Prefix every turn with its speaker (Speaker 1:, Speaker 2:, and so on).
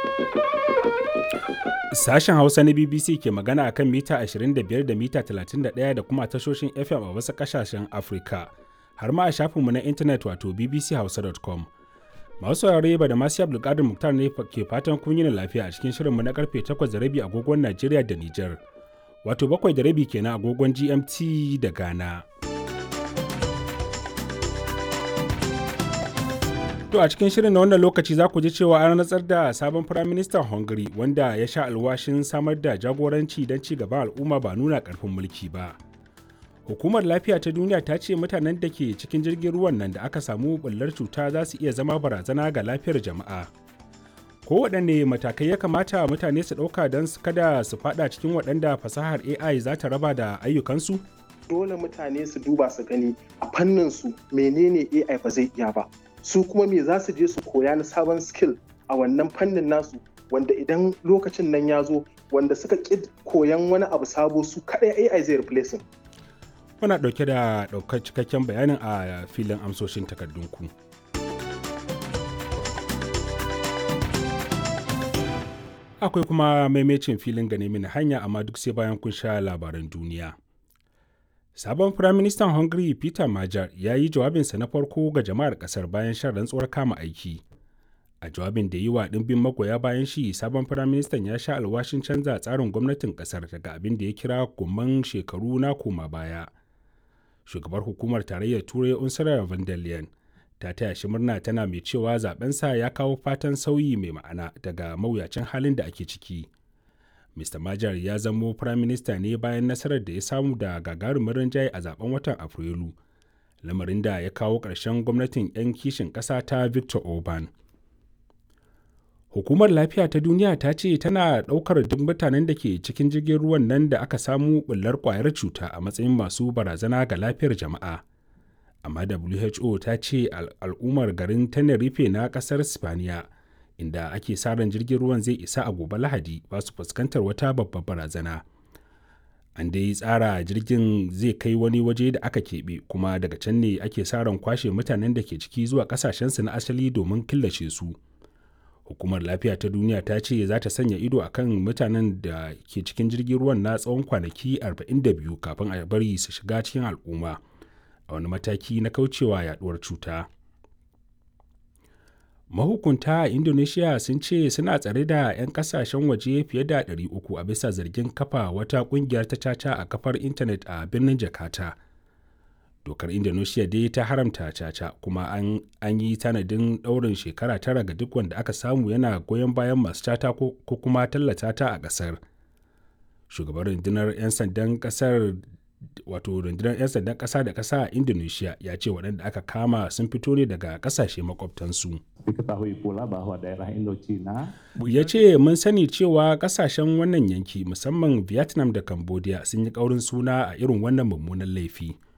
Speaker 1: Sashen Hausa na BBC ke magana a kan mita 25 da mita 31 da kuma tashoshin FM a wasu ƙasashen Afirka, har ma a shafinmu na intanet wato bbchausa.com. Masu saurare ba da masu Abdulkadir Muktar ne ke fatan kun yi lafiya a cikin shirinmu na karfe 8 da rabi agogon Najeriya da Nijar, wato 7 da rabi kenan agogon GMT da Ghana. To a cikin shirin na wannan lokaci za ku ji cewa an rantsar da sabon firaministan Hungary wanda ya sha alwashin samar da jagoranci don ci gaban al'umma ba nuna karfin mulki ba. Hukumar lafiya ta duniya ta ce mutanen da ke cikin jirgin ruwan nan da aka samu bullar cuta za su iya zama barazana ga lafiyar jama'a. Kowaɗanne matakai ya kamata mutane su ɗauka don kada su faɗa cikin waɗanda fasahar AI za ta raba da ayyukansu?
Speaker 2: Dole mutane su duba su gani a fannin su menene AI ba zai iya ba. su kuma me za su je su koya na sabon skill a wannan fannin nasu wanda idan lokacin nan ya zo wanda suka ƙi koyan wani abu sabo su kaɗai AI zai replacing.
Speaker 1: Muna ɗauke da ɗaukar cikakken bayanin a filin amsoshin takardunku. Akwai kuma maimacin filin gane mini hanya amma duk sai bayan kun sha labaran duniya. Sabon Firaministan Hungary Peter Major ya yi jawabinsa na farko ga jama'ar ƙasar bayan shan rantsuwar kama aiki. A jawabin da yi wa ɗimbin magoya bayan shi, sabon Firaministan ya sha alwashin canza tsarin gwamnatin ƙasar daga abin da ya kira gumman shekaru na koma baya. Shugabar hukumar tarayyar Turai Ursula von der Leyen ta taya shi murna tana mai cewa zabensa ya kawo fatan sauyi mai ma'ana daga mawuyacin halin da ake ciki. Mr. Majar ya zamo firaminista ne bayan nasarar da ya samu da gagarumin rinjaye a zaben watan Afrilu, lamarin da ya kawo ƙarshen gwamnatin 'yan kishin ƙasa ta Victor Orban. Hukumar Lafiya ta Duniya ta ce tana ɗaukar duk mutanen da ke cikin jirgin ruwan nan da aka samu ɓullar ƙwayar cuta a matsayin masu barazana ga lafiyar jama'a. Amma WHO ta ce al'ummar garin Tenerife na ƙasar Spaniya. inda ake sa ran jirgin ruwan zai isa a gobe lahadi ba su fuskantar wata babbar barazana an dai tsara jirgin zai kai wani waje da aka keɓe kuma daga can ne ake sa ran kwashe mutanen da ke ciki zuwa kasashensu na asali domin killace su hukumar lafiya ta duniya ta ce za ta sanya ido akan mutanen da ke cikin jirgin ruwan na tsawon kwanaki 42 kafin a bari su shiga cikin al'umma a wani mataki na kaucewa yaduwar cuta. mahukunta a indonesia sun ce suna tsare da 'yan kasashen waje fiye da 300 a bisa zargin kafa wata kungiyar ta caca a kafar intanet a birnin jakarta dokar indonesia dai ta haramta caca kuma an, an yi tanadin ɗaurin shekara tara ga duk wanda aka samu yana goyon bayan masu caca ko, ko kuma tallata ta a ƙasar shugaban rundunar 'yan sandan ƙasar wato rundunar 'yan sandan ƙasa da ƙasa a indonesia ya ce waɗanda aka kama sun fito ne daga ƙasashe makwabtansu ya ce mun sani cewa ƙasashen wannan yanki musamman vietnam da cambodia sun yi ƙaurin suna a irin wannan mummunan laifi